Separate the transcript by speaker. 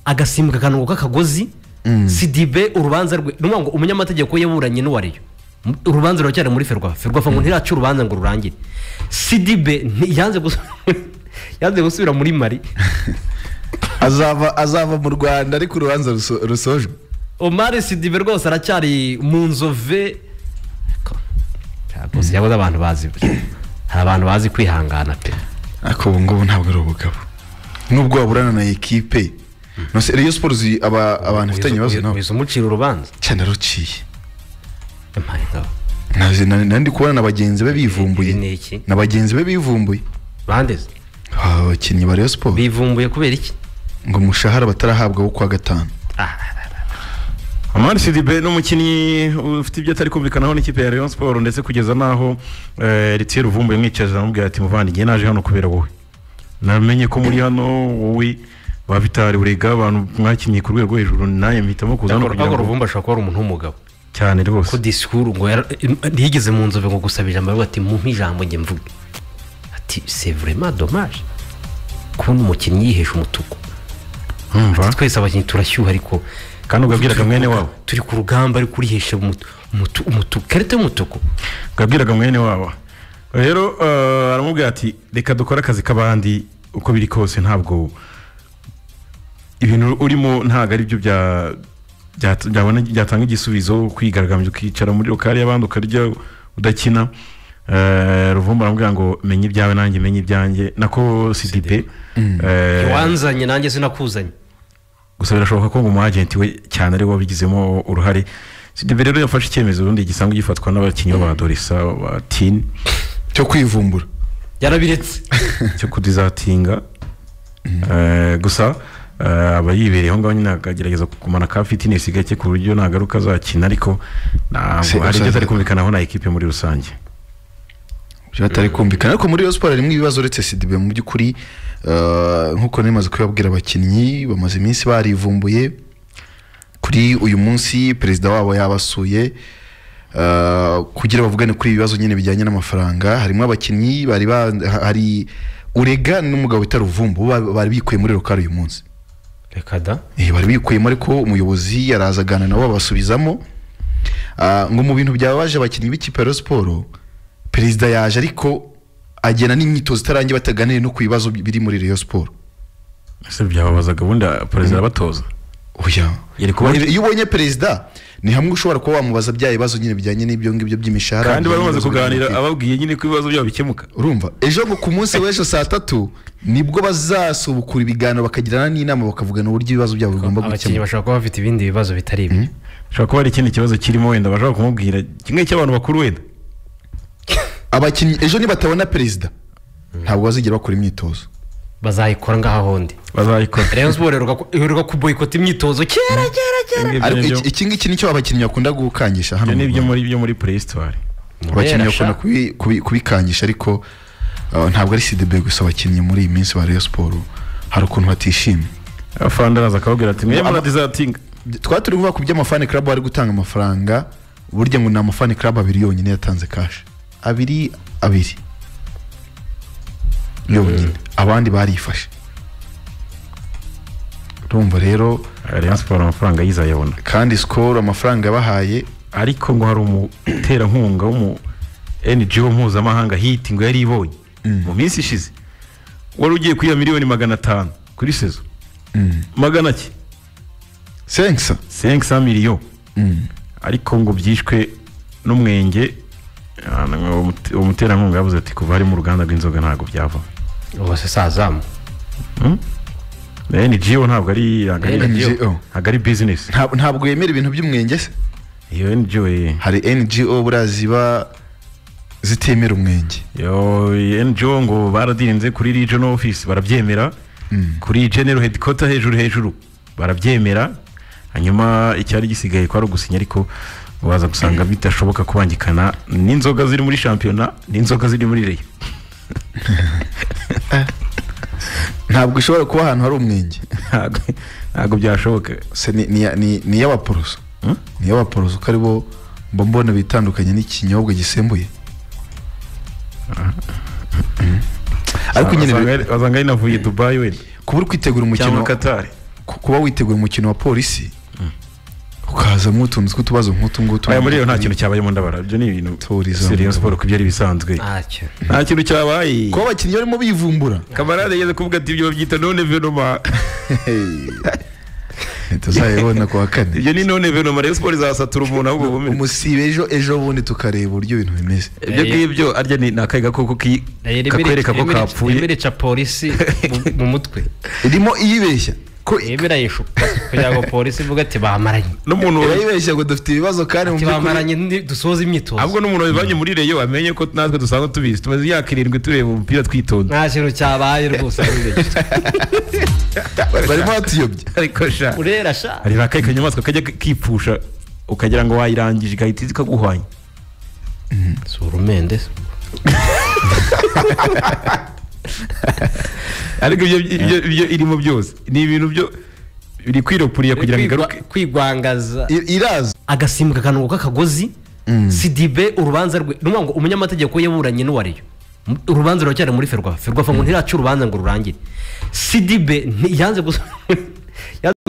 Speaker 1: agasimbwa akanungo k'akagozi sidibe urubanza rwe ni ngo umunyamategeko yaburanye n'uwariyo urubanza ruracyari muri ferwafa ferwafa ngo ntirace urubanza ngo rurangire sidibe yanze gusubira muri mari
Speaker 2: azava azava mu rwanda ariko urubanza ruso- rusojwe
Speaker 1: omari sidibe rwose aracyari mu nzove rwose yabuze abantu bazi hari abantu bazi kwihangana pe
Speaker 2: ariko ubu ngubu ntabwo ari ubugabo nubwo waburana na ekipe No, se- reyo siporo zi- aba- abantu bafitanye ibibazo nabo
Speaker 1: wize umucira urubanza
Speaker 2: cyane aruciye
Speaker 1: Impare ngabo.
Speaker 2: Nazi- na- nandi kubona na bagenzi be
Speaker 1: Ibi
Speaker 2: bivumbuye
Speaker 1: ni iki
Speaker 2: na bagenzi be bivumbuye
Speaker 1: bandeze
Speaker 2: abakinnyi ba reyo siporo
Speaker 1: bivumbuye kubera iki
Speaker 2: ngo umushahara batarahabwa wo kuwa gatanu
Speaker 3: amari sidibe ni umukinnyi ufite ibyo atari kumvikanaho n'ikipe ya Rayon siporo ndetse kugeza n'aho ritiye ruvumbuye mwicaza amubwira ati muvandimwe naje hano kubera wowe namenye ko muri hano wowe babitari burega abantu mwakinnye ku rwego hejuru nawe mpitamo kuza hano kugira
Speaker 1: urwego
Speaker 3: ngo
Speaker 1: ruvumba ashobora kuba ari umuntu w'umugabo
Speaker 3: cyane rwose
Speaker 1: ko disikuru ngo yara- ntiyigeze mu nzobe ngo gusaba ijambo aravuga ati mumpe ijambo njye mvuge ati c'est vraiment dommage kubona umukinnyi yihesha umutuku
Speaker 3: Urumva?
Speaker 1: twese abakinnyi turashyuha ariko
Speaker 3: kandi ubwabwiraga mwene wabo
Speaker 1: turi ku rugamba ariko urihesha umutu- umutu- umutuku karita y'umutuku
Speaker 3: ubwabwiraga mwene wabo rero eh, aramubwira ati reka dukore akazi k'abandi uko biri kose ntabwo ibintu urimo ntabwo ari byo bya- bya- byabona byatanga igisubizo kwigaragambya ukicara muri rukari y'abandi ukarya udakina Eh, ruvumba aramubwira ngo menye ibyawe nanjye menye ibyanjye nako sidipe eh,
Speaker 1: wanzanye nanjye sinakuzanye
Speaker 3: gusa birashoboka ko umu agenti we cyane ari we wabigizemo uruhare sidibe rero yafashe icyemezo ubundi gisanzwe gifatwa n'abakinnyi ba dorisa ba tini
Speaker 2: cyo kwivumbura
Speaker 1: yarabiretse
Speaker 3: cyo kudizatinga Eh, gusa eh, aba yibereyeho ngaho nyine akagerageza kumara ka fitinesi gake ku buryo nagaruka azakina ariko
Speaker 2: Si-
Speaker 3: ntabwo hari
Speaker 2: usanzwe-
Speaker 3: ibyo atari kumvikanaho na ekipe muri rusange
Speaker 2: byo batari kumvikana ariko muri Rayon siporo harimo ibibazo uretse sidibe mu by'ukuri eh, nk'uko ntimaze kubibabwira abakinnyi bamaze iminsi barivumbuye kuri uyu munsi perezida wabo yabasuye eh, kugira bavugane kuri ibi bibazo nyine bijyanye n'amafaranga harimo abakinnyi bari ba- ha- hari urega n'umugabo wita ruvumbu bo ba- bari bikuye muri rukara uyu munsi
Speaker 1: reka da
Speaker 2: Eh, bari bikuyemo ariko umuyobozi yaraza aganira nabo babasubizamo Ah, ngo mu bintu byababaje abakinnyi b'ikipe ya Rayon siporo perezida yaje ariko agena n'imyitozo itarangiye bataganire no ku bibazo biri muri Rayon siporo
Speaker 3: ese byababazaga ubundi perezida arabatoza
Speaker 2: oya
Speaker 3: Yari kuba-
Speaker 2: Ubundi iyo ubonye perezida ni hamwe ushobora kuba wamubaza bya bibazo nyine bijyanye n'ibyo ngibyo by'imishahara
Speaker 3: kandi bari
Speaker 2: bijyanye
Speaker 3: bamaze
Speaker 2: n'ibibazo
Speaker 3: kuganira
Speaker 2: by'imipira.
Speaker 3: ababwiye nyine ko ibibazo byabo bikemuka
Speaker 2: urumva ejo ngo ku munsi w'ejo saa tatu nibwo bazasubukura ibiganiro bakagirana n'inama bakavugana uburyo ibibazo byabo bigomba
Speaker 1: abakinnyi
Speaker 2: gukemuka
Speaker 1: bashobora kuba bafite ibindi bibazo bitari ibi
Speaker 3: ushobora kuba hari ikindi kibazo kirimo wenda bashobora kumubwira kimwe cy'abantu bakuru wenda
Speaker 2: abakinnyi ejo nibatabona perezida ntabwo bazigera bakora imyitozo
Speaker 1: bazayikora ngaho ahondi
Speaker 3: bazayikora
Speaker 1: rayon siporo iheruka- iheruka kuboyikota imyitozo kera kera kera
Speaker 3: Ibyo
Speaker 2: ariko
Speaker 3: nibyo-
Speaker 2: iki- iki ngiki nicyo abakinnyi bakunda gukangisha hano
Speaker 3: ibyo
Speaker 2: mu
Speaker 3: ni ibyo
Speaker 2: Rwanda.
Speaker 3: muri byo muri play store
Speaker 2: abakinnyi
Speaker 1: Kubera
Speaker 2: bakunda
Speaker 1: sha.
Speaker 2: kubi- kubi- kubikangisha ariko uh, ntabwo ari sidibe gusa abakinnyi muri iyi minsi ba Rayon siporo hari ukuntu batishimye
Speaker 3: afande araza akababwira ati mwemwe
Speaker 2: Aba-
Speaker 3: muradizatinga
Speaker 2: twari turi kuvuga ku by'amafani club bari gutanga amafaranga burya ngo ni amafani club abiri yonyine yatanze kashi abiri abiri yonyine abandi barifashe urumva rero
Speaker 3: Rayon Sport amafaranga yizayabona
Speaker 2: kandi sikoro amafaranga yabahaye
Speaker 3: ariko ngo hari umuterankunga w'umu NGO mpuzamahanga hiti ngo yari ibonye mu minsi ishize wari ugiye kwiha miliyoni magana atanu kuri sezo magana ki
Speaker 2: senkisa
Speaker 3: 500 miliyoni ariko ngo byishwe n'umwenge ah, umute- umuterankunga yavuze ati kuva harimo uruganda rw'inzoga ntabwo byava
Speaker 1: ubu se sazamu
Speaker 3: NGO ntabwo ari ntabwo ari-
Speaker 2: NGO.
Speaker 3: ntabwo ari bizinesi
Speaker 2: Nta- ntabwo yemera ibintu by'umwenge se
Speaker 3: iyo NGO ye
Speaker 2: hari ngo buriya ziba zitemera umwenge
Speaker 3: Yo, NGO ngo baradirinze kuri regional office barabyemera kuri general headquarter hejuru hejuru barabyemera hanyuma icyari gisigaye kwari ugusinya ariko waza gusanga bidashoboka kubangikana n'inzoga ziri muri shampiyona n'inzoga ziri muri reyo
Speaker 2: ntabwo ishobora kuba ahantu hari umwenge
Speaker 3: Ntabwo- ntabwo byashoboka
Speaker 2: Se ni- ni- ni- ni iy'abaporoso ni iy'abaporoso ko aribo mba mbona bitandukanye n'ikinyobwa gisembuye Mm. ariko nyine
Speaker 3: wasanga wasanga ari navuye dubayi wenda
Speaker 2: kuba uri kwitegura umukino
Speaker 3: cyangwa katari
Speaker 2: ku- kuba witeguye umukino wa polisi ukazamo utuntu tw'utubazo nk'utu ngutu
Speaker 3: aya muri iyo nta kintu cyabayemo ndabara ibyo ni ibintu
Speaker 2: Tourism.
Speaker 3: seriyo siporo ko ibyo ari bisanzwe
Speaker 1: ntacyo
Speaker 3: nta kintu cyabaye
Speaker 2: kuba abakinnyi barimo bivumbura
Speaker 3: kamarade yigeze kuvuga ati ibyo babyita none venoma
Speaker 2: tuzayibona ku wa kane
Speaker 3: ibyo ni none venoma rero siporo izasatura umuntu ahubwo bumenye
Speaker 2: umusiba ejo ejo bundi tukareba uburyo ibintu bimeze
Speaker 3: ibyo ngibyo arya ni ni akayi gakoko ki- kakwereka ko kapfuye
Speaker 1: yemereca polisi mu- mu mutwe
Speaker 2: irimo iyibeshya ko
Speaker 1: yemera yishuka kugira ngo polisi ivuge ati bamaranye
Speaker 3: n'umuntu
Speaker 2: irayibeshya ngo dufite ibibazo kandi mu
Speaker 1: ati
Speaker 2: by'ukuri
Speaker 1: bamaranye ni- dusoze imyitozo
Speaker 3: ahubwo n'umuntu wabivanye muri reyo amenye ko natwe dusanzwe tubizi tumaze imyaka irindwi tureba umupira twitonda
Speaker 1: nta kintu cyabaye rwose
Speaker 2: barimo batuyobye
Speaker 3: ariko sha
Speaker 1: urera sha
Speaker 3: hari akayi kanyamaswa kajya kipfusha ukagira ngo wayirangije igahita izi ikaguhwanya
Speaker 1: si urumende
Speaker 3: ariko ibyo ibyo ibyo irimo byose ni ibintu byo biri kwiropuriye kugira ngo igaruke
Speaker 1: Kwigwa- kwigwangaza
Speaker 2: I- iraza
Speaker 1: agasimbwa akanungo k'akagozi sidibe urubanza rwe ni ukuvuga ngo umunyamategeko yaburanye n'uwariyo M- urubanza ruracyari muri ferwafa ferwafa ngo ntiraca urubanza ngo rurangire sidibe yanze gusa